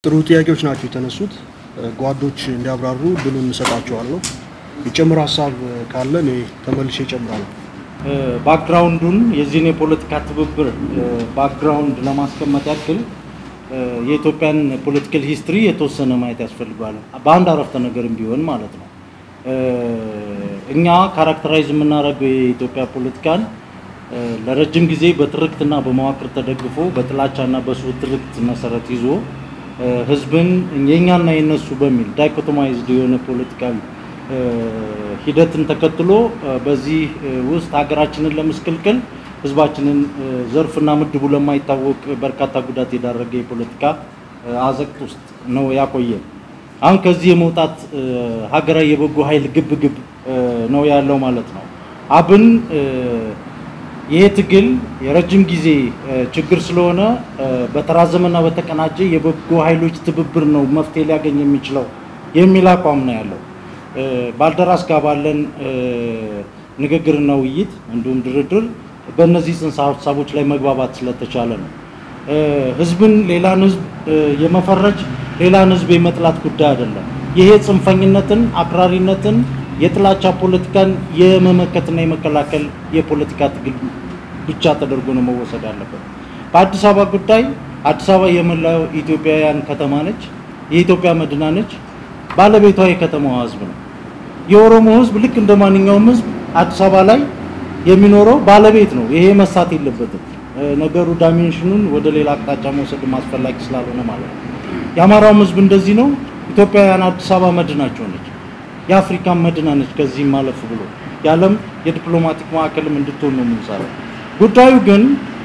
ጥሩ ጥያቄዎች ናቸው የተነሱት። ጓዶች እንዲያብራሩ ድሉን እንሰጣቸዋለሁ። የጨምር ሀሳብ ካለ እኔ ተመልሼ እጨምራለሁ። ባክግራውንዱን የዚህን የፖለቲካ ትብብር ባክግራውንድ ለማስቀመጥ ያክል የኢትዮጵያን ፖለቲካል ሂስትሪ የተወሰነ ማየት ያስፈልገዋል። በአንድ አረፍተ ነገርም ቢሆን ማለት ነው። እኛ ካራክተራይዝ የምናደርገው የኢትዮጵያ ፖለቲካን ለረጅም ጊዜ በትርክትና በመዋቅር ተደግፎ በጥላቻና በስሁት ትርክት መሰረት ይዞ ህዝብን የእኛና የነሱ በሚል ዳይኮቶማይዝድ የሆነ ፖለቲካዊ ሂደትን ተከትሎ በዚህ ውስጥ ሀገራችንን ለመስቀልቀል ህዝባችንን ዘርፍና ምድቡ ለማይታወቅ በርካታ ጉዳት የዳረገ የፖለቲካ አዘቅት ውስጥ ነው ያቆየ። አሁን ከዚህ የመውጣት ሀገራዊ የበጎ ኃይል ግብ ግብ ነው ያለው ማለት ነው። አብን ይሄ ትግል የረጅም ጊዜ ችግር ስለሆነ በተራዘመና በተቀናጀ የበጎ ኃይሎች ትብብር ነው መፍትሄ ሊያገኝ የሚችለው የሚል አቋም ነው ያለው። ባልደራስ ጋር ባለን ንግግርና ውይይት እንዲሁም ድርድር በእነዚህ ጽንሰ ሀሳቦች ላይ መግባባት ስለተቻለ ነው። ህዝብን ሌላን ህዝብ የመፈረጅ ሌላን ህዝብ የመጥላት ጉዳይ አይደለም። ይሄ ጽንፈኝነትን፣ አክራሪነትን፣ የጥላቻ ፖለቲካን የመመከትና የመከላከል የፖለቲካ ትግል ብቻ ተደርጎ ነው መወሰድ አለበት። በአዲስ አበባ ጉዳይ አዲስ አበባ የመላው ኢትዮጵያውያን ከተማ ነች። የኢትዮጵያ መዲና ነች። ባለቤቷ የከተማዋ ህዝብ ነው። የኦሮሞ ህዝብ ልክ እንደ ማንኛውም ህዝብ አዲስ አበባ ላይ የሚኖረው ባለቤት ነው። ይሄ መሳት የለበትም። ነገሩ ዳይሜንሽኑን ወደ ሌላ አቅጣጫ መውሰድ አስፈላጊ ስላልሆነ ማለት ነው። የአማራውም ህዝብ እንደዚህ ነው። ኢትዮጵያውያን አዲስ አበባ መዲናቸው ነች። የአፍሪካን መዲና ነች። ከዚህም ማለፍ ብሎ የዓለም የዲፕሎማቲክ ማዕከልም እንድትሆን ነው የምንሰራው። ጉዳዩ ግን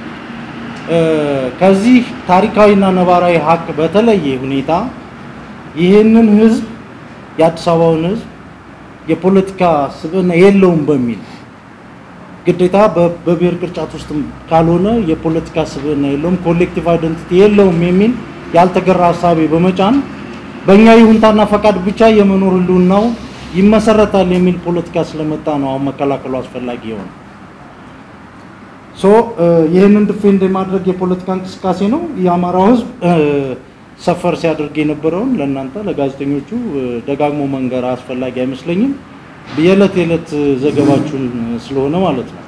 ከዚህ ታሪካዊና ነባራዊ ሀቅ በተለየ ሁኔታ ይህንን ህዝብ የአዲስ አበባውን ህዝብ የፖለቲካ ስብዕና የለውም በሚል ግዴታ በብሔር ቅርጫት ውስጥ ካልሆነ የፖለቲካ ስብዕና የለውም፣ ኮሌክቲቭ አይደንቲቲ የለውም የሚል ያልተገራ ሀሳቤ በመጫን በእኛ ይሁንታና ፈቃድ ብቻ የመኖር ህልውናው ይመሰረታል የሚል ፖለቲካ ስለመጣ ነው አሁን መከላከሉ አስፈላጊ የሆነ ሶ ይህንን ዲፌንድ የማድረግ የፖለቲካ እንቅስቃሴ ነው። የአማራው ህዝብ ሰፈር ሲያደርግ የነበረውን ለእናንተ ለጋዜጠኞቹ ደጋግሞ መንገር አስፈላጊ አይመስለኝም። የዕለት የዕለት ዘገባችሁን ስለሆነ ማለት ነው።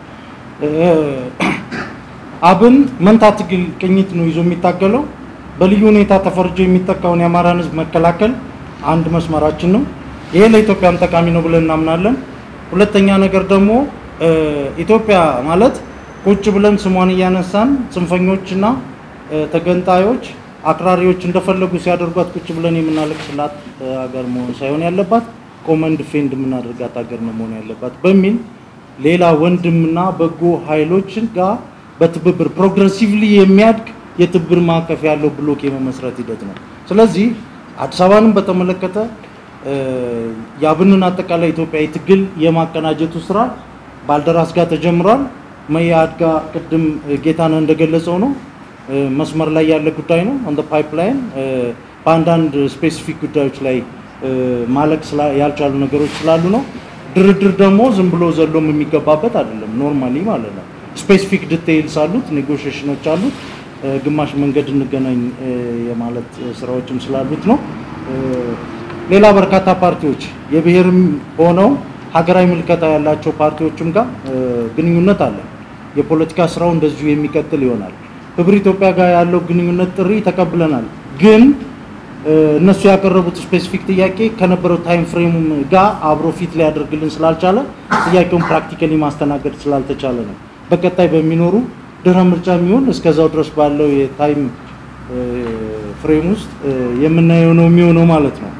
አብን መንታ ትግል ቅኝት ነው ይዞ የሚታገለው። በልዩ ሁኔታ ተፈርጆ የሚጠቃውን የአማራን ህዝብ መከላከል አንድ መስመራችን ነው። ይሄ ለኢትዮጵያም ጠቃሚ ነው ብለን እናምናለን። ሁለተኛ ነገር ደግሞ ኢትዮጵያ ማለት ቁጭ ብለን ስሟን እያነሳን ጽንፈኞችና ተገንጣዮች አክራሪዎች እንደፈለጉ ሲያደርጓት ቁጭ ብለን የምናለቅስላት ሀገር መሆን ሳይሆን ያለባት ኮመን ዲፌንድ የምናደርጋት ሀገር ነው መሆን ያለባት በሚል ሌላ ወንድምና በጎ ኃይሎችን ጋር በትብብር ፕሮግረሲቭሊ የሚያድግ የትብብር ማዕቀፍ ያለው ብሎክ የመመስረት ሂደት ነው። ስለዚህ አዲስ አበባንም በተመለከተ የአብንን አጠቃላይ ኢትዮጵያዊ ትግል የማቀናጀቱ ስራ ባልደራስ ጋር ተጀምሯል። መያድ ጋር ቅድም ጌታነህ እንደገለጸው ነው መስመር ላይ ያለ ጉዳይ ነው። እንደ ፓይፕላይን በአንዳንድ ስፔሲፊክ ጉዳዮች ላይ ማለቅ ያልቻሉ ነገሮች ስላሉ ነው። ድርድር ደግሞ ዝም ብሎ ዘሎም የሚገባበት አይደለም። ኖርማሊ ማለት ነው። ስፔሲፊክ ዲቴይልስ አሉት፣ ኔጎሽሽኖች አሉት። ግማሽ መንገድ እንገናኝ የማለት ስራዎችም ስላሉት ነው። ሌላ በርካታ ፓርቲዎች የብሔርም ሆነው ሀገራዊ ምልከታ ያላቸው ፓርቲዎችም ጋር ግንኙነት አለ። የፖለቲካ ስራው እንደዚሁ የሚቀጥል ይሆናል። ህብር ኢትዮጵያ ጋር ያለው ግንኙነት ጥሪ ተቀብለናል። ግን እነሱ ያቀረቡት ስፔሲፊክ ጥያቄ ከነበረው ታይም ፍሬም ጋር አብሮ ፊት ሊያደርግልን ስላልቻለ ጥያቄውን ፕራክቲካሊ ማስተናገድ ስላልተቻለ ነው። በቀጣይ በሚኖሩ ድህረ ምርጫ የሚሆን እስከዛው ድረስ ባለው የታይም ፍሬም ውስጥ የምናየው ነው የሚሆነው ማለት ነው።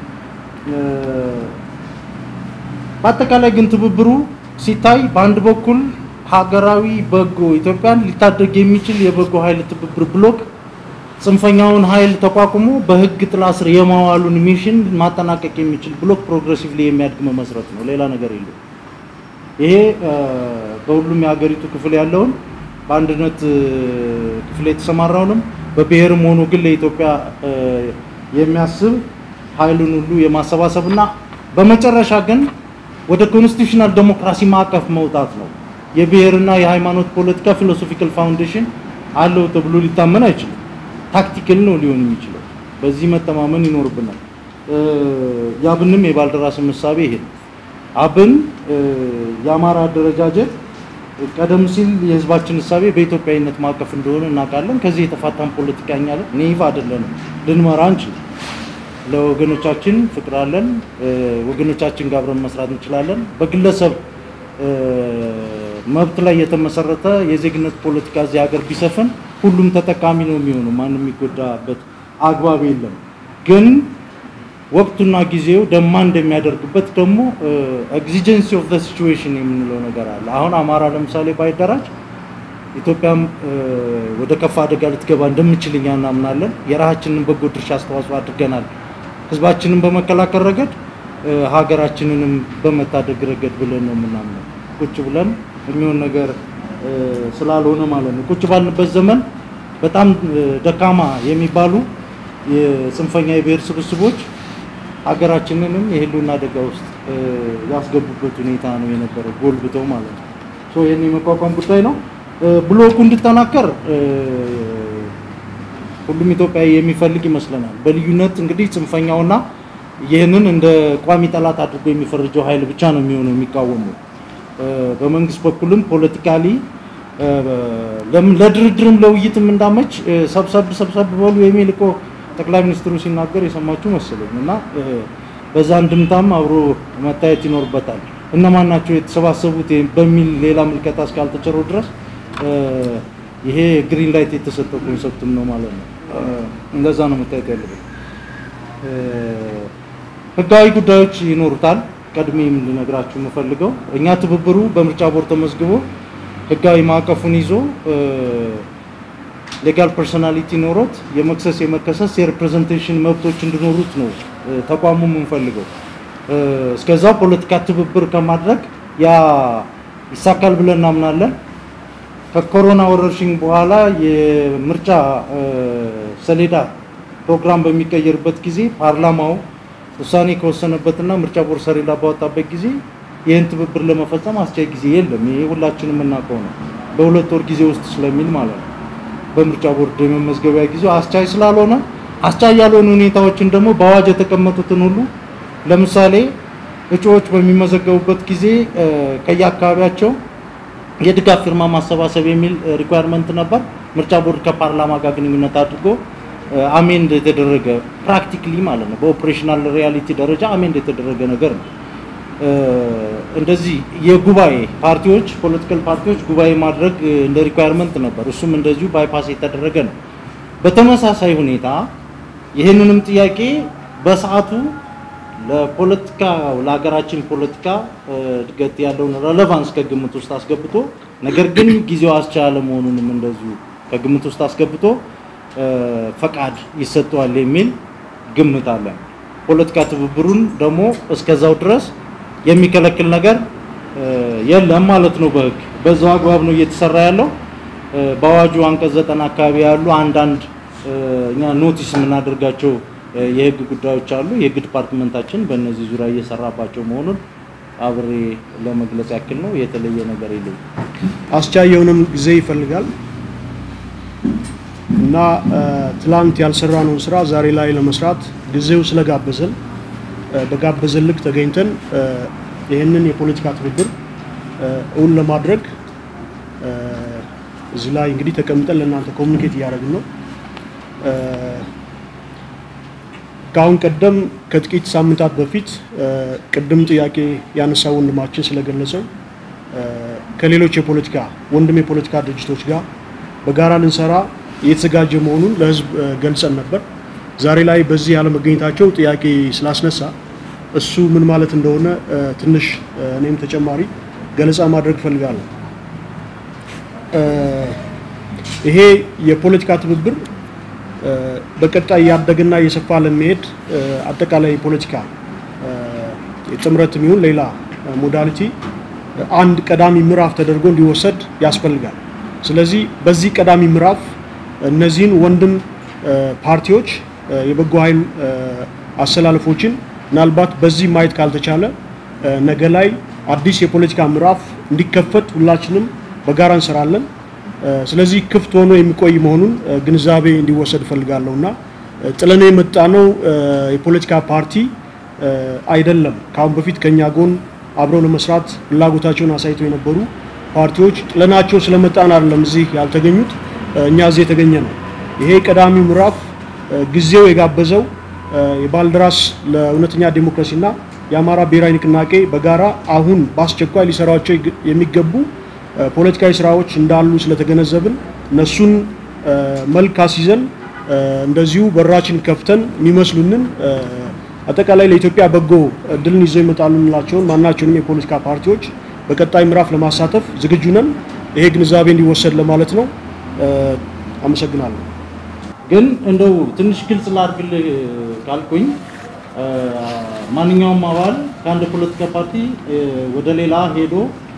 በአጠቃላይ ግን ትብብሩ ሲታይ በአንድ በኩል ሀገራዊ በጎ ኢትዮጵያን ሊታደግ የሚችል የበጎ ኃይል ትብብር ብሎክ ጽንፈኛውን ኃይል ተቋቁሞ በህግ ጥላ ስር የማዋሉን ሚሽን ማጠናቀቅ የሚችል ብሎክ ፕሮግሬሲቭሊ የሚያድግ መመስረት ነው። ሌላ ነገር የለም። ይሄ በሁሉም የሀገሪቱ ክፍል ያለውን በአንድነት ክፍል የተሰማራውንም በብሔርም ሆኖ ግን ለኢትዮጵያ የሚያስብ ኃይሉን ሁሉ የማሰባሰብና በመጨረሻ ግን ወደ ኮንስቲቱሽናል ዴሞክራሲ ማዕቀፍ መውጣት ነው። የብሔርና የሃይማኖት ፖለቲካ ፊሎሶፊካል ፋውንዴሽን አለው ተብሎ ሊታመን አይችልም። ታክቲካል ነው ሊሆን የሚችለው በዚህ መተማመን ይኖርብናል። የአብንም የባልደራስም እሳቤ ይሄ ነው። አብን የአማራ አደረጃጀት ቀደም ሲል የህዝባችን እሳቤ በኢትዮጵያዊነት ማዕቀፍ እንደሆነ እናውቃለን። ከዚህ የተፋታን ፖለቲካኛ ኔይቭ አይደለንም፣ ልንመራ እንችል ለወገኖቻችን ፍቅር አለን። ወገኖቻችን ጋር አብረን መስራት እንችላለን። በግለሰብ መብት ላይ የተመሰረተ የዜግነት ፖለቲካ እዚህ ሀገር ቢሰፍን ሁሉም ተጠቃሚ ነው የሚሆነው። ማንም የሚጎዳበት አግባብ የለም። ግን ወቅቱና ጊዜው ደማ እንደሚያደርግበት ደግሞ ኤግዚጀንሲ ኦፍ ዘ ሲቹዌሽን የምንለው ነገር አለ። አሁን አማራ ለምሳሌ ባይደራጅ ኢትዮጵያም ወደ ከፋ አደጋ ልትገባ እንደምችል እኛ እናምናለን። የራሳችንን በጎ ድርሻ አስተዋጽኦ አድርገናል። ህዝባችንን በመከላከል ረገድ ሀገራችንንም በመታደግ ረገድ ብለን ነው የምናምነው። ቁጭ ብለን የሚሆን ነገር ስላልሆነ ማለት ነው። ቁጭ ባልንበት ዘመን በጣም ደካማ የሚባሉ የጽንፈኛ የብሔር ስብስቦች ሀገራችንንም የህልውና አደጋ ውስጥ ያስገቡበት ሁኔታ ነው የነበረው፣ ጎልብተው ማለት ነው። ይህን የመቋቋም ጉዳይ ነው። ብሎኩ እንዲጠናከር ሁሉም ኢትዮጵያዊ የሚፈልግ ይመስለናል። በልዩነት እንግዲህ ጽንፈኛውና ይህንን እንደ ቋሚ ጠላት አድርጎ የሚፈርጀው ኃይል ብቻ ነው የሚሆነው የሚቃወመው። በመንግስት በኩልም ፖለቲካሊ ለድርድርም ለውይይትም እንዳመች ሰብሰብ ሰብሰብ በሉ የሚል እኮ ጠቅላይ ሚኒስትሩ ሲናገር የሰማችሁ መሰለኝ እና በዛ እንድምታም አብሮ መታየት ይኖርበታል። እነማን ናቸው የተሰባሰቡት በሚል ሌላ ምልከታ እስካልተቸረው ድረስ ይሄ ግሪን ላይት የተሰጠው ኮንሰፕትም ነው ማለት ነው። እንደዛ ነው መታየት ያለበት። ህጋዊ ጉዳዮች ይኖሩታል። ቀድሜም ልነግራችሁ የምፈልገው እኛ ትብብሩ በምርጫ ቦርድ ተመዝግቦ ህጋዊ ማዕቀፉን ይዞ ሌጋል ፐርሶናሊቲ ኖሮት የመክሰስ የመከሰስ የሪፕሬዘንቴሽን መብቶች እንዲኖሩት ነው ተቋሙ የምንፈልገው። እስከዛ ፖለቲካ ትብብር ከማድረግ ያ ይሳካል ብለን እናምናለን። ከኮሮና ወረርሽኝ በኋላ የምርጫ ሰሌዳ ፕሮግራም በሚቀየርበት ጊዜ ፓርላማው ውሳኔ ከወሰነበትና ምርጫ ቦርድ ሰሌዳ ባወጣበት ጊዜ ይህን ትብብር ለመፈጸም አስቻይ ጊዜ የለም። ይሄ ሁላችንም የምናውቀው ነው። በሁለት ወር ጊዜ ውስጥ ስለሚል ማለት ነው። በምርጫ ቦርድ የመመዝገቢያ ጊዜው አስቻይ ስላልሆነ አስቻይ ያልሆኑ ሁኔታዎችን ደግሞ በአዋጅ የተቀመጡትን ሁሉ ለምሳሌ እጩዎች በሚመዘገቡበት ጊዜ ከየአካባቢያቸው የድጋፍ ፊርማ ማሰባሰብ የሚል ሪኳየርመንት ነበር። ምርጫ ቦርድ ከፓርላማ ጋር ግንኙነት አድርጎ አሜንድ የተደረገ ፕራክቲክሊ ማለት ነው። በኦፕሬሽናል ሪያሊቲ ደረጃ አሜንድ የተደረገ ነገር ነው። እንደዚህ የጉባኤ ፓርቲዎች ፖለቲካል ፓርቲዎች ጉባኤ ማድረግ እንደ ሪኳየርመንት ነበር። እሱም እንደዚሁ ባይፓስ የተደረገ ነው። በተመሳሳይ ሁኔታ ይህንንም ጥያቄ በሰዓቱ ለፖለቲካ ለሀገራችን ፖለቲካ እድገት ያለውን ረሌቫንስ ከግምት ውስጥ አስገብቶ ነገር ግን ጊዜው አስቻለ መሆኑንም እንደዚሁ ከግምት ውስጥ አስገብቶ ፈቃድ ይሰጠዋል የሚል ግምት አለ። ፖለቲካ ትብብሩን ደግሞ እስከዛው ድረስ የሚከለክል ነገር የለም ማለት ነው። በህግ በዛው አግባብ ነው እየተሰራ ያለው። በአዋጁ አንቀጽ ዘጠና አካባቢ ያሉ አንዳንድ እኛ ኖቲስ የምናደርጋቸው የህግ ጉዳዮች አሉ። የህግ ዲፓርትመንታችን በእነዚህ ዙሪያ እየሰራባቸው መሆኑን አብሬ ለመግለጽ ያክል ነው። የተለየ ነገር የለኝም። አስቻይ የሆነም ጊዜ ይፈልጋል እና ትላንት ያልሰራነውን ስራ ዛሬ ላይ ለመስራት ጊዜው ስለጋበዘን በጋበዘን ልክ ተገኝተን ይህንን የፖለቲካ ትብብር እውን ለማድረግ እዚህ ላይ እንግዲህ ተቀምጠን ለእናንተ ኮሚኒኬት እያደረግን ነው። ከአሁን ቀደም ከጥቂት ሳምንታት በፊት ቅድም ጥያቄ ያነሳው ወንድማችን ስለገለጸው ከሌሎች የፖለቲካ ወንድም የፖለቲካ ድርጅቶች ጋር በጋራ ልንሰራ እየተዘጋጀ መሆኑን ለህዝብ ገልጸን ነበር። ዛሬ ላይ በዚህ ያለመገኘታቸው ጥያቄ ስላስነሳ እሱ ምን ማለት እንደሆነ ትንሽ እኔም ተጨማሪ ገለጻ ማድረግ እፈልጋለሁ። ይሄ የፖለቲካ ትብብር በቀጣይ እያደገና እየሰፋ ለሚሄድ አጠቃላይ የፖለቲካ የጥምረትም ይሁን ሌላ ሞዳሊቲ አንድ ቀዳሚ ምዕራፍ ተደርጎ እንዲወሰድ ያስፈልጋል። ስለዚህ በዚህ ቀዳሚ ምዕራፍ እነዚህን ወንድም ፓርቲዎች የበጎ ኃይል አሰላለፎችን ምናልባት በዚህ ማየት ካልተቻለ ነገ ላይ አዲስ የፖለቲካ ምዕራፍ እንዲከፈት ሁላችንም በጋራ እንሰራለን። ስለዚህ ክፍት ሆኖ የሚቆይ መሆኑን ግንዛቤ እንዲወሰድ እፈልጋለሁ እና ጥለን የመጣ ነው የፖለቲካ ፓርቲ አይደለም። ከአሁን በፊት ከኛ ጎን አብረው ለመስራት ፍላጎታቸውን አሳይተው የነበሩ ፓርቲዎች ጥለናቸው ስለመጣን አይደለም እዚህ ያልተገኙት፣ እኛ እዚህ የተገኘ ነው። ይሄ ቀዳሚው ምዕራፍ ጊዜው የጋበዘው የባልደራስ ለእውነተኛ ዴሞክራሲና የአማራ ብሔራዊ ንቅናቄ በጋራ አሁን በአስቸኳይ ሊሰራቸው የሚገቡ ፖለቲካዊ ስራዎች እንዳሉ ስለተገነዘብን እነሱን መልክ አስይዘን እንደዚሁ በራችን ከፍተን የሚመስሉንን አጠቃላይ ለኢትዮጵያ በጎ እድልን ይዘው ይመጣሉ የምንላቸውን ማናቸውንም የፖለቲካ ፓርቲዎች በቀጣይ ምዕራፍ ለማሳተፍ ዝግጁ ነን። ይሄ ግንዛቤ እንዲወሰድ ለማለት ነው። አመሰግናለሁ። ግን እንደው ትንሽ ግልጽ ላድርግልህ ካልኩኝ ማንኛውም አባል ከአንድ ፖለቲካ ፓርቲ ወደ ሌላ ሄዶ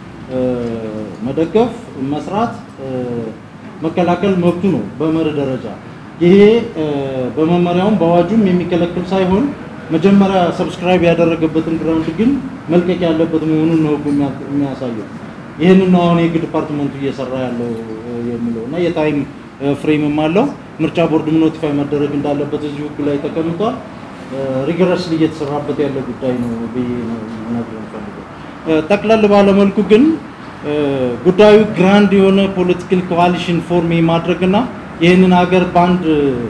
መደገፍ፣ መስራት፣ መከላከል መብቱ ነው በመርህ ደረጃ። ይሄ በመመሪያውም በአዋጁም የሚከለክል ሳይሆን መጀመሪያ ሰብስክራይብ ያደረገበትን ግራውንድ ግን መልቀቅ ያለበት መሆኑን ነው ህጉ የሚያሳየው። ይህንን ነው አሁን የህግ ዲፓርትመንቱ እየሰራ ያለው የሚለው እና የታይም ፍሬምም አለው። ምርጫ ቦርድም ኖቲፋይ መደረግ እንዳለበት እዚህ ህጉ ላይ ተቀምጧል። ሪገረስሊ እየተሰራበት ያለ ጉዳይ ነው ብዬ ነው ልነግርህ የምፈልገው። ጠቅለል ባለመልኩ ግን ጉዳዩ ግራንድ የሆነ ፖለቲካል ኮዋሊሽን ፎርም የማድረግና ይህንን ሀገር በአንድ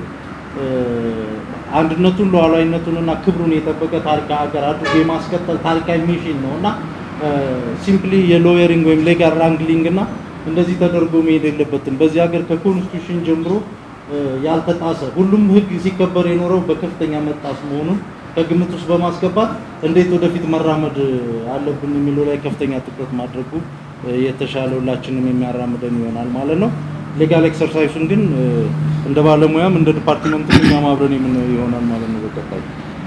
አንድነቱን ሉዓላዊነቱንና ክብሩን የጠበቀ ታሪካዊ ሀገር አድርጎ የማስቀጠል ታሪካዊ ሚሽን ነው እና ሲምፕሊ የሎየሪንግ ወይም ሌጋል ራንግሊንግ እና እንደዚህ ተደርጎ መሄድ የለበትም። በዚህ ሀገር ከኮንስቲቱሽን ጀምሮ ያልተጣሰ ሁሉም ህግ ሲከበር የኖረው በከፍተኛ መጣስ መሆኑን ከግምት ውስጥ በማስገባት እንዴት ወደፊት መራመድ አለብን የሚለው ላይ ከፍተኛ ትኩረት ማድረጉ የተሻለ ሁላችንም የሚያራምደን ይሆናል ማለት ነው። ሌጋል ኤክሰርሳይሱን ግን እንደ ባለሙያም እንደ ዲፓርትመንቱ እኛም አብረን የምናየው ይሆናል ማለት ነው። በቀጣይ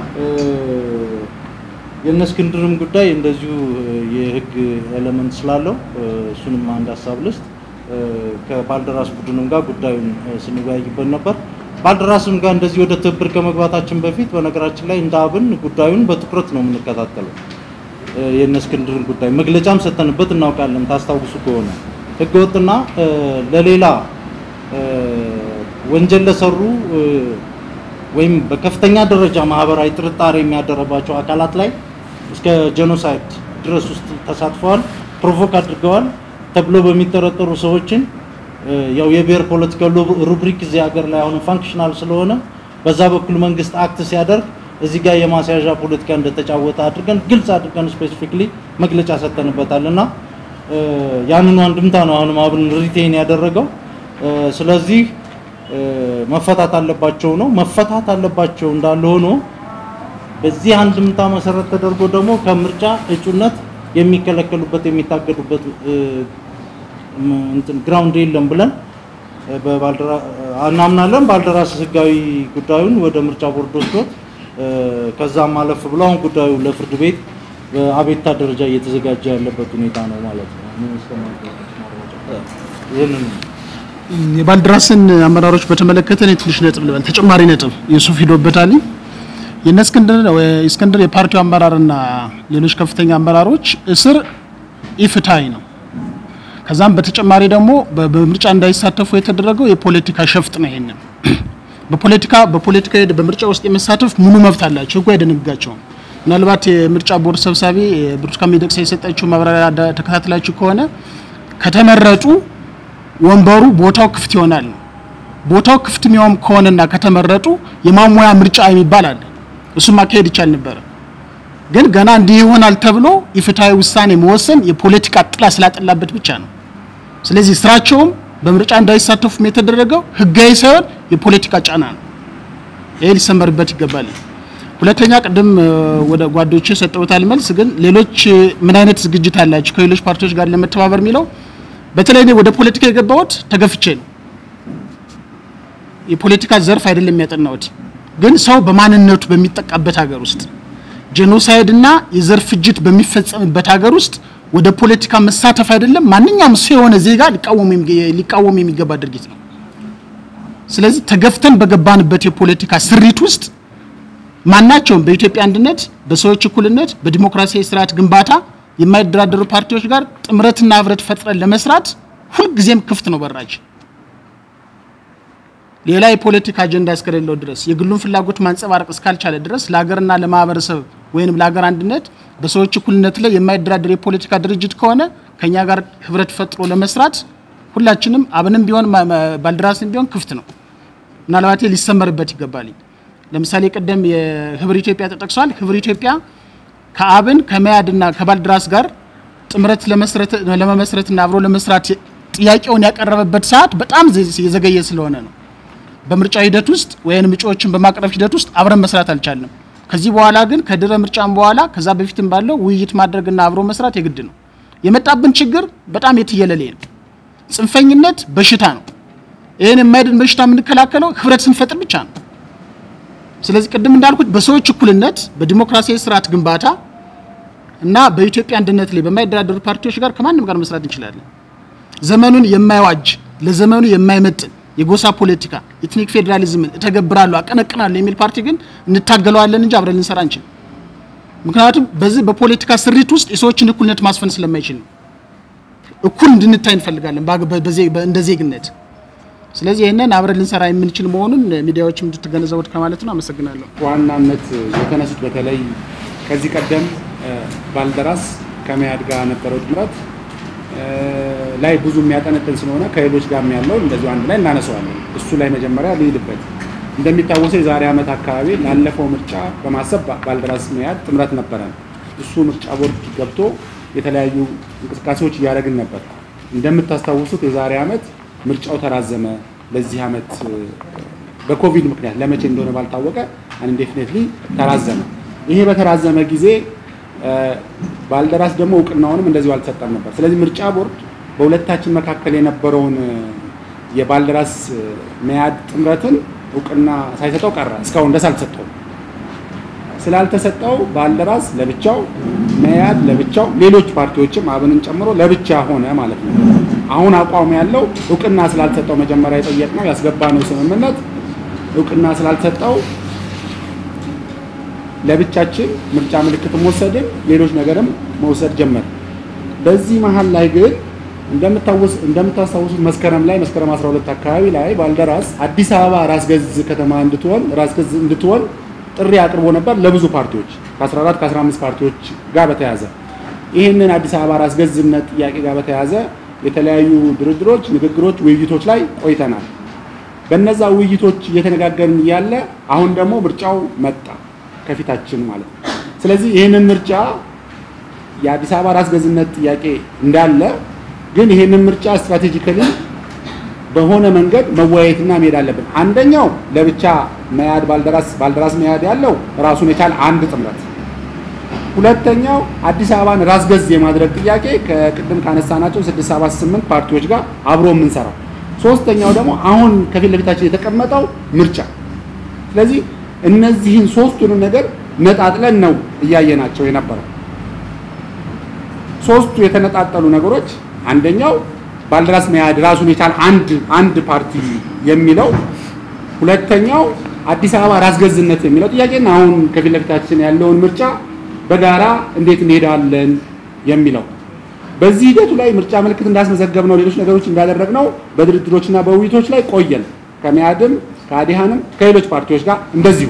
የእነ እስክንድርም ጉዳይ እንደዚሁ የህግ ኤለመንት ስላለው እሱንም አንድ ሀሳብ ልስጥ። ከባልደራስ ቡድንም ጋር ጉዳዩን ስንወያይበት ነበር። ባልደራስም ጋር እንደዚህ ወደ ትብብር ከመግባታችን በፊት በነገራችን ላይ እንደ አብን ጉዳዩን በትኩረት ነው የምንከታተለው። የእነ እስክንድርን ጉዳይ መግለጫም ሰተንበት እናውቃለን። ታስታውሱ ከሆነ ህገወጥና ለሌላ ወንጀል ለሰሩ ወይም በከፍተኛ ደረጃ ማህበራዊ ጥርጣሬ የሚያደረባቸው አካላት ላይ እስከ ጄኖሳይድ ድረስ ውስጥ ተሳትፈዋል፣ ፕሮቮክ አድርገዋል ተብሎ በሚጠረጠሩ ሰዎችን ያው የብሔር ፖለቲካ ሩብሪክ እዚህ ሀገር ላይ አሁን ፋንክሽናል ስለሆነ በዛ በኩል መንግስት አክት ሲያደርግ እዚህ ጋር የማስያዣ ፖለቲካ እንደተጫወተ አድርገን ግልጽ አድርገን ስፔሲፊክሊ መግለጫ ሰጠንበታል እና ያንኑ አንድምታ ነው አሁንም አብን ሪቴን ያደረገው። ስለዚህ መፈታት አለባቸው ነው መፈታት አለባቸው እንዳለ ሆኖ በዚህ አንድምታ መሰረት ተደርጎ ደግሞ ከምርጫ እጩነት የሚከለከሉበት የሚታገዱበት እንትን ግራውንድ የለም ብለን እናምናለን። ባልደራስ ህጋዊ ጉዳዩን ወደ ምርጫ ቦርድ ወስዶት ከዛም አለፍ ብሎ አሁን ጉዳዩ ለፍርድ ቤት በአቤቱታ ደረጃ እየተዘጋጀ ያለበት ሁኔታ ነው ማለት ነው። ይህንን የባልደራስን አመራሮች በተመለከተ እኔ ትንሽ ነጥብ ልበል፣ ተጨማሪ ነጥብ የሱፍ ሂዶበታል። የነ እስክንድር እስክንድር የፓርቲው አመራርና ሌሎች ከፍተኛ አመራሮች እስር ኢፍትሐዊ ነው። ከዛም በተጨማሪ ደግሞ በምርጫ እንዳይሳተፉ የተደረገው የፖለቲካ ሸፍጥ ነው። ይሄንን በፖለቲካ በፖለቲካ በምርጫ ውስጥ የመሳተፍ ሙሉ መብት አላቸው፣ ህጉ አይደነግጋቸውም። ምናልባት የምርጫ ቦርድ ሰብሳቢ ብርቱካን ሚደቅሳ የሰጠችው ማብራሪያ ተከታትላችሁ ከሆነ ከተመረጡ ወንበሩ ቦታው ክፍት ይሆናል። ቦታው ክፍት የሚሆን ከሆነና ከተመረጡ የማሟያ ምርጫ የሚባል አለ። እሱም ማካሄድ ይቻል ነበረ። ግን ገና እንዲህ ይሆናል ተብሎ የፍትሐዊ ውሳኔ መወሰን የፖለቲካ ጥላ ስላጠላበት ብቻ ነው። ስለዚህ ስራቸውም በምርጫ እንዳይሳተፉም የተደረገው ህጋዊ ሳይሆን የፖለቲካ ጫና ነው። ይሄ ሊሰመርበት ይገባል። ሁለተኛ ቅድም ወደ ጓዶች ሰጠውታል መልስ። ግን ሌሎች ምን አይነት ዝግጅት አላቸው ከሌሎች ፓርቲዎች ጋር ለመተባበር የሚለው በተለይ እኔ ወደ ፖለቲካ የገባሁት ተገፍቼ ነው። የፖለቲካ ዘርፍ አይደለም ያጠናሁት። ግን ሰው በማንነቱ በሚጠቃበት ሀገር ውስጥ ጄኖሳይድ እና የዘር ፍጅት በሚፈጸምበት ሀገር ውስጥ ወደ ፖለቲካ መሳተፍ አይደለም ማንኛውም ሰው የሆነ ዜጋ ሊቃወም የሚገባ ድርጊት ነው። ስለዚህ ተገፍተን በገባንበት የፖለቲካ ስሪት ውስጥ ማናቸውም በኢትዮጵያ አንድነት፣ በሰዎች እኩልነት፣ በዲሞክራሲያዊ ስርዓት ግንባታ የማይደራደሩ ፓርቲዎች ጋር ጥምረትና ህብረት ፈጥረን ለመስራት ሁልጊዜም ክፍት ነው በራችን። ሌላ የፖለቲካ አጀንዳ እስከሌለው ድረስ የግሉን ፍላጎት ማንጸባረቅ እስካልቻለ ድረስ ለሀገርና ለማህበረሰብ ወይንም ለሀገር አንድነት በሰዎች እኩልነት ላይ የማይደራደር የፖለቲካ ድርጅት ከሆነ ከኛ ጋር ህብረት ፈጥሮ ለመስራት ሁላችንም አብንም ቢሆን ማ- ማ- ባልደራስም ቢሆን ክፍት ነው። ምናልባት ሊሰመርበት ይገባል። ለምሳሌ ቀደም የህብር ኢትዮጵያ ተጠቅሷል። ህብር ኢትዮጵያ ከአብን ከመያድና ከባልድራስ ጋር ጥምረት ለመስረት ለመመስረትና አብሮ ለመስራት ጥያቄውን ያቀረበበት ሰዓት በጣም ዘ- የዘገየ ስለሆነ ነው። በምርጫ ሂደት ውስጥ ወይም እጩዎችን በማቅረብ ሂደት ውስጥ አብረን መስራት አልቻልንም። ከዚህ በኋላ ግን ከድረ ምርጫም በኋላ ከዛ በፊትም ባለው ውይይት ማድረግና አብሮ መስራት የግድ ነው። የመጣብን ችግር በጣም የትየለሌ ነው። ጽንፈኝነት በሽታ ነው። ይህን የማይድን በሽታ የምንከላከለው ህብረት ስንፈጥር ብቻ ነው። ስለዚህ ቅድም እንዳልኩት በሰዎች እኩልነት በዲሞክራሲያዊ ስርዓት ግንባታ እና በኢትዮጵያ አንድነት ላይ በማይደራደሩ ፓርቲዎች ጋር ከማንም ጋር መስራት እንችላለን። ዘመኑን የማይዋጅ ለዘመኑ የማይመጥን የጎሳ ፖለቲካ ኤትኒክ ፌዴራሊዝምን እተገብራለሁ አቀነቅናለሁ የሚል ፓርቲ ግን እንታገለዋለን እንጂ አብረን ልንሰራ አንችልም። ምክንያቱም በዚህ በፖለቲካ ስሪት ውስጥ የሰዎችን እኩልነት ማስፈን ስለማይችል ነው። እኩል እንድንታይ እንፈልጋለን በአገ- በ- በዜ- በ- እንደ ዜግነት። ስለዚህ ይህንን አብረን ልንሰራ የምንችል መሆኑን ሚዲያዎችም እንድትገነዘቡት ከማለት ነው። አመሰግናለሁ። ዋናነት የተነሱት በተለይ ከዚህ ቀደም እ፣ ባልደራስ ከመያድ ጋር ነበረው ጥምረት እ፣ ላይ ብዙ የሚያጠነጥን ስለሆነ ከሌሎች ጋር ያለው እንደዚሁ አንድ ላይ እናነሳዋለን። እሱ ላይ መጀመሪያ ልሂድበት። እንደሚታወሰው የዛሬ ዓመት አካባቢ ላለፈው ምርጫ በማሰብ ባ- ባልደራስ መያድ ጥምረት ነበረን። እሱ ምርጫ ቦርድ ገብቶ የተለያዩ እንቅስቃሴዎች እያደረግን ነበር። እንደምታስታውሱት የዛሬ ዓመት ምርጫው ተራዘመ። ለዚህ ዓመት እ፣ በኮቪድ ምክንያት ለመቼ እንደሆነ ባልታወቀ አንዴፊኔትሊ ተራዘመ። ይሄ በተራዘመ ጊዜ እ፣ ባልደራስ ደግሞ እውቅናውንም እንደዚሁ አልተሰጠም ነበር። ስለዚህ ምርጫ ቦርድ በሁለታችን መካከል የነበረውን እ፣ የባልደራስ እ፣ መያድ ጥምረትን እውቅና ሳይሰጠው ቀረ። እስካሁን ደስ አልተሰጠውም። ስላልተሰጠው ባልደራስ ለብቻው፣ መያድ ለብቻው፣ ሌሎች ፓርቲዎችም አብንን ጨምሮ ለብቻ ሆነ ማለት ነው። አሁን አቋም ያለው እውቅና ስላልተሰጠው መጀመሪያ የጠየቅነው ያስገባነው ስምምነት እውቅና ስላልተሰጠው ለብቻችን ምርጫ ምልክትም ወሰድን፣ ሌሎች ነገርም መውሰድ ጀመር። በዚህ መሀል ላይ ግን እንደምታወስ እንደምታስታውሱት መስከረም ላይ መስከረም 12 አካባቢ ላይ ባልደራስ አዲስ አበባ ራስ ገዝ ከተማ እንድትሆን ራስ ገዝ እንድትሆን ጥሪ አቅርቦ ነበር ለብዙ ፓርቲዎች ከ14 ከ15 ፓርቲዎች ጋር በተያያዘ ይህንን አዲስ አበባ ራስ ገዝነት ጥያቄ ጋር በተያያዘ የተለያዩ ድርድሮች፣ ንግግሮች፣ ውይይቶች ላይ ቆይተናል። በነዛ ውይይቶች እየተነጋገርን እያለ አሁን ደግሞ ምርጫው መጣ ከፊታችን ማለት ነው። ስለዚህ ይህንን ምርጫ የአዲስ አበባ ራስ ገዝነት ጥያቄ እንዳለ ግን ይህንን ምርጫ ስትራቴጂካሊ በሆነ መንገድ መወያየትና መሄድ አለብን። አንደኛው ለብቻ መያድ ባልደራስ ባልደራስ መያድ ያለው ራሱን የቻለ አንድ ጥምረት፣ ሁለተኛው አዲስ አበባን ራስ ገዝ የማድረግ ጥያቄ ከቅድም ካነሳናቸው 678 ፓርቲዎች ጋር አብሮ የምንሰራው፣ ሶስተኛው ደግሞ አሁን ከፊት ለፊታችን የተቀመጠው ምርጫ። ስለዚህ እነዚህን ሶስቱንም ነገር ነጣጥለን ነው እያየናቸው የነበረው። ሶስቱ የተነጣጠሉ ነገሮች አንደኛው ባልደራስ መያድ ራሱን የቻለ አንድ አንድ ፓርቲ የሚለው፣ ሁለተኛው አዲስ አበባ ራስ ገዝነት የሚለው ጥያቄና አሁን ከፊት ለፊታችን ያለውን ምርጫ በጋራ እንዴት እንሄዳለን የሚለው። በዚህ ሂደቱ ላይ ምርጫ ምልክት እንዳስመዘገብነው ሌሎች ነገሮች እንዳደረግነው በድርድሮችና በውይይቶች ላይ ቆየን። ከመያድም ከአዲሃንም ከሌሎች ፓርቲዎች ጋር እንደዚሁ።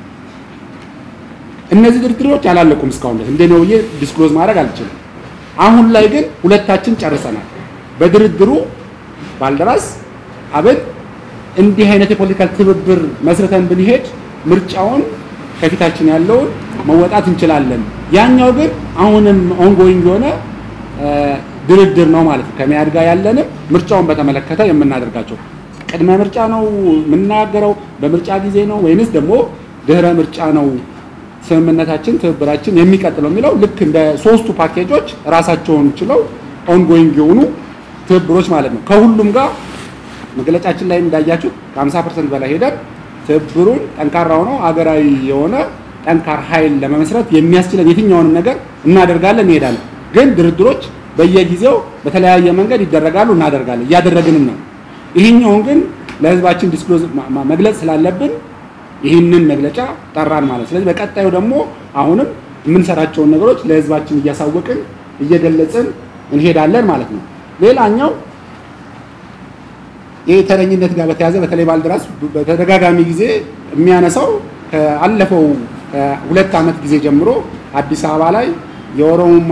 እነዚህ ድርድሮች አላለቁም እስካሁን ድረስ እንደ ነው ብዬ ዲስክሎዝ ማድረግ አልችልም። አሁን ላይ ግን ሁለታችን ጨርሰናል። በድርድሩ ባልደራስ አብን እንዲህ አይነት የፖለቲካል ትብብር መስርተን ብንሄድ ምርጫውን ከፊታችን ያለውን መወጣት እንችላለን። ያኛው ግን አሁንም ኦንጎይንግ የሆነ ድርድር ነው ማለት ነው። ከመያድ ጋር ያለንም ምርጫውን በተመለከተ የምናደርጋቸው ቅድመ ምርጫ ነው የምናገረው፣ በምርጫ ጊዜ ነው ወይንስ ደግሞ ድህረ ምርጫ ነው ስምምነታችን ትብብራችን የሚቀጥለው የሚለው ልክ እንደ ሶስቱ ፓኬጆች ራሳቸውን ችለው ኦንጎይንግ የሆኑ ትብብሮች ማለት ነው። ከሁሉም ጋር መግለጫችን ላይ እንዳያችሁት ከ50 ፐርሰንት በላይ ሄደን ትብብሩን ጠንካራ ሆነው ሀገራዊ የሆነ ጠንካራ ኃይል ለመመስረት የሚያስችለን የትኛውንም ነገር እናደርጋለን፣ እንሄዳለን። ግን ድርድሮች በየጊዜው በተለያየ መንገድ ይደረጋሉ፣ እናደርጋለን፣ እያደረግንም ነው። ይህኛውን ግን ለህዝባችን ዲስክሎዝ መግለጽ ስላለብን ይህንን መግለጫ ጠራን ማለት። ስለዚህ በቀጣዩ ደግሞ አሁንም የምንሰራቸውን ነገሮች ለህዝባችን እያሳወቅን እየገለጽን እንሄዳለን ማለት ነው። ሌላኛው ይህ ተረኝነት ጋር በተያያዘ በተለይ ባልደራስ በተደጋጋሚ ጊዜ የሚያነሳው ከአለፈው ሁለት ዓመት ጊዜ ጀምሮ አዲስ አበባ ላይ የኦሮሞማ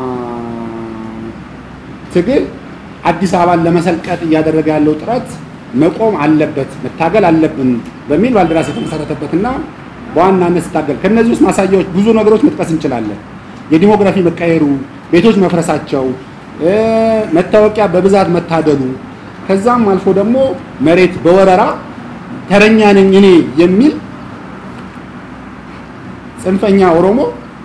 ትግል አዲስ አበባን ለመሰልቀጥ እያደረገ ያለው ጥረት መቆም አለበት፣ መታገል አለብን በሚል ባልደራስ የተመሰረተበትና በዋናነት ስታገል ከነዚህ ውስጥ ማሳያዎች ብዙ ነገሮች መጥቀስ እንችላለን። የዲሞግራፊ መቀየሩ፣ ቤቶች መፍረሳቸው፣ መታወቂያ በብዛት መታደሉ፣ ከዛም አልፎ ደግሞ መሬት በወረራ ተረኛ ነኝ እኔ የሚል ጽንፈኛ ኦሮሞ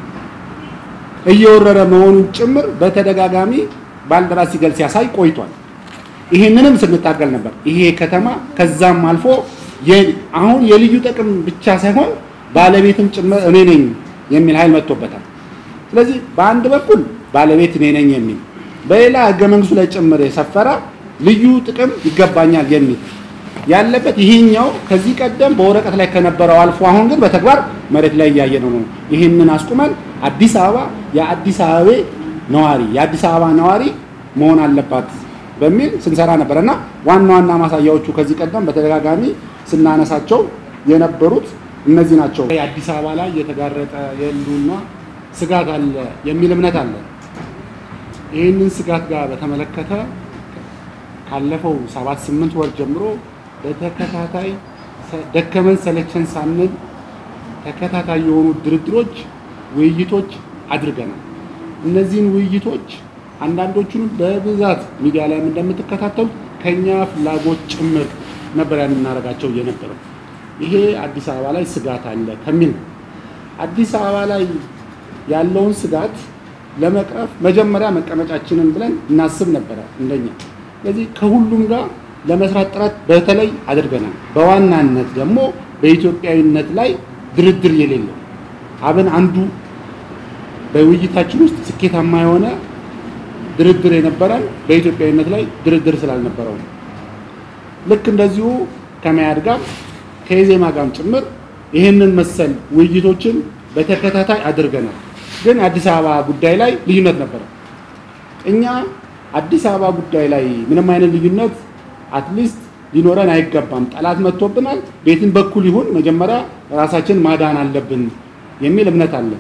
እየወረረ መሆኑን ጭምር በተደጋጋሚ ባልደራስ ሲገልጽ ሲያሳይ ቆይቷል። ይህንንም ስንታገል ነበር። ይሄ ከተማ ከዛም አልፎ አሁን የልዩ ጥቅም ብቻ ሳይሆን ባለቤትም ጭምር እኔ ነኝ የሚል ኃይል መጥቶበታል። ስለዚህ በአንድ በኩል ባለቤት እኔ ነኝ የሚል በሌላ ህገ መንግስቱ ላይ ጭምር የሰፈረ ልዩ ጥቅም ይገባኛል የሚል ያለበት ይሄኛው ከዚህ ቀደም በወረቀት ላይ ከነበረው አልፎ አሁን ግን በተግባር መሬት ላይ እያየነው ነው። ይህንን አስቁመን አዲስ አበባ የአዲስ አበባ ነዋሪ የአዲስ አበባ ነዋሪ መሆን አለባት በሚል ስንሰራ ነበር እና ዋና ዋና ማሳያዎቹ ከዚህ ቀደም በተደጋጋሚ ስናነሳቸው የነበሩት እነዚህ ናቸው። የአዲስ አበባ ላይ የተጋረጠ የህልውና ስጋት አለ የሚል እምነት አለ። ይህንን ስጋት ጋር በተመለከተ ካለፈው ሰባት ስምንት ወር ጀምሮ በተከታታይ ደከመን ሰለቸን ሳንል ተከታታይ የሆኑ ድርድሮች፣ ውይይቶች አድርገናል። እነዚህን ውይይቶች አንዳንዶቹንም በብዛት ሚዲያ ላይ እንደምትከታተሉት ከኛ ፍላጎት ጭምር ነበር ያን እናደርጋቸው የነበረው። ይሄ አዲስ አበባ ላይ ስጋት አለ ከሚል ነው። አዲስ አበባ ላይ ያለውን ስጋት ለመቅረፍ መጀመሪያ መቀመጫችንን ብለን እናስብ ነበረ እንደኛ። ስለዚህ ከሁሉም ጋር ለመስራት ጥረት በተለይ አድርገናል። በዋናነት ደግሞ በኢትዮጵያዊነት ላይ ድርድር የሌለው አብን አንዱ በውይይታችን ውስጥ ስኬታማ የሆነ ድርድር የነበረን በኢትዮጵያዊነት ላይ ድርድር ስላልነበረው ነው። ልክ እንደዚሁ ከመያድ ጋር ከኢዜማ ጋርም ጭምር ይህንን መሰል ውይይቶችን በተከታታይ አድርገናል። ግን አዲስ አበባ ጉዳይ ላይ ልዩነት ነበረ። እኛ አዲስ አበባ ጉዳይ ላይ ምንም አይነት ልዩነት አትሊስት ሊኖረን አይገባም። ጠላት መጥቶብናል፣ ቤትን በኩል ይሁን መጀመሪያ ራሳችን ማዳን አለብን የሚል እምነት አለ።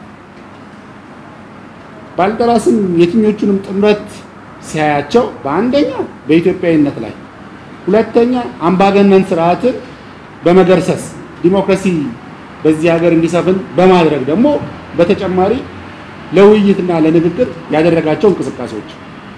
ባልደራስም የትኞቹንም ጥምረት ሲያያቸው በአንደኛ በኢትዮጵያዊነት ላይ፣ ሁለተኛ አምባገነን ስርዓትን በመገርሰስ ዲሞክራሲ በዚህ ሀገር እንዲሰፍን በማድረግ ደግሞ በተጨማሪ ለውይይትና ለንግግር ያደረጋቸው እንቅስቃሴዎች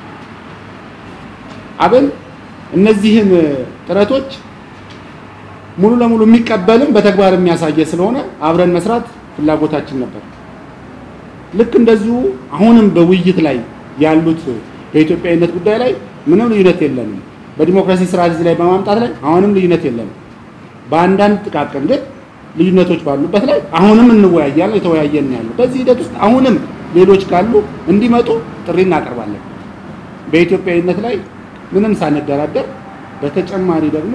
አብን እነዚህን ጥረቶች ሙሉ ለሙሉ የሚቀበልም በተግባር የሚያሳየ ስለሆነ አብረን መስራት ፍላጎታችን ነበር። ልክ እንደዚሁ አሁንም በውይይት ላይ ያሉት በኢትዮጵያዊነት ጉዳይ ላይ ምንም ልዩነት የለንም። በዲሞክራሲ ስርዓት ላይ በማምጣት ላይ አሁንም ልዩነት የለንም። በአንዳንድ ጥቃቅን ግን ልዩነቶች ባሉበት ላይ አሁንም እንወያያለን፣ የተወያየን ያለው በዚህ ሂደት ውስጥ አሁንም ሌሎች ካሉ እንዲመጡ ጥሪ እናቀርባለን። በኢትዮጵያዊነት ላይ ምንም ሳንደራደር በተጨማሪ ደግሞ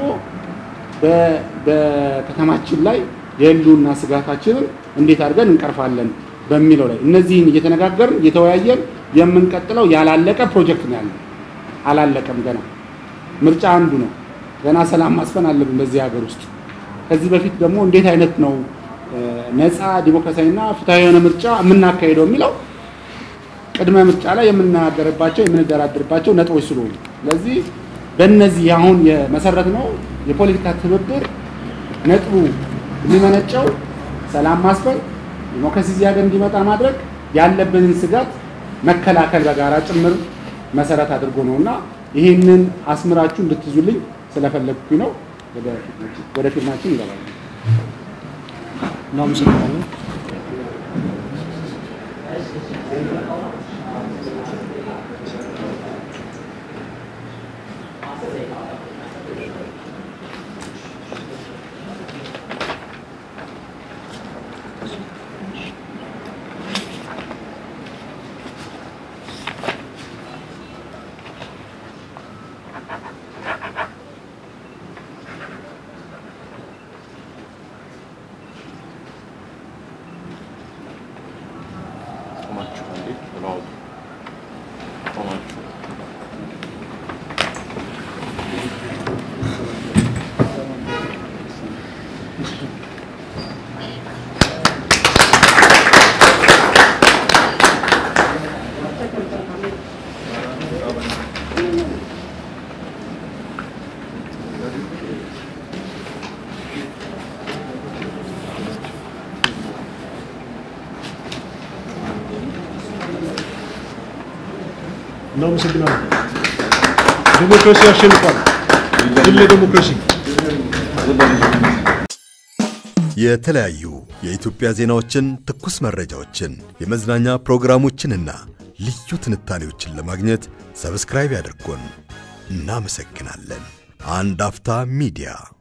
በከተማችን ላይ የህልውና ስጋታችንን እንዴት አድርገን እንቀርፋለን በሚለው ላይ እነዚህን እየተነጋገርን እየተወያየን የምንቀጥለው ያላለቀ ፕሮጀክት ነው ያለው። አላለቀም ገና። ምርጫ አንዱ ነው። ገና ሰላም ማስፈን አለብን በዚህ ሀገር ውስጥ። ከዚህ በፊት ደግሞ እንዴት አይነት ነው ነፃ ዲሞክራሲያዊና ፍትሐዊ የሆነ ምርጫ የምናካሄደው የሚለው ቅድመ ምርጫ ላይ የምንናገርባቸው የምንደራድርባቸው ነጥቦች ስለሆኑ ስለዚህ በእነዚህ አሁን የመሰረት ነው የፖለቲካ ትብብር ነጥቡ የሚመነጨው ሰላም ማስፈን ዲሞክራሲ እዚህ ሀገር እንዲመጣ ማድረግ ያለብንን ስጋት መከላከል በጋራ ጭምር መሰረት አድርጎ ነው እና ይህንን አስምራችሁ እንድትይዙልኝ ስለፈለግኩኝ ነው። ወደ ፊልማችን እንገባለን። እናመሰግናለን። ቆማችሁ አንዴ ብለው እናመሰግናለን። ዴሞክራሲ ያሸንፋል። ድል ለዴሞክራሲ። የተለያዩ የኢትዮጵያ ዜናዎችን፣ ትኩስ መረጃዎችን፣ የመዝናኛ ፕሮግራሞችንና ልዩ ትንታኔዎችን ለማግኘት ሰብስክራይብ ያድርጉን። እናመሰግናለን። አንድ አፍታ ሚዲያ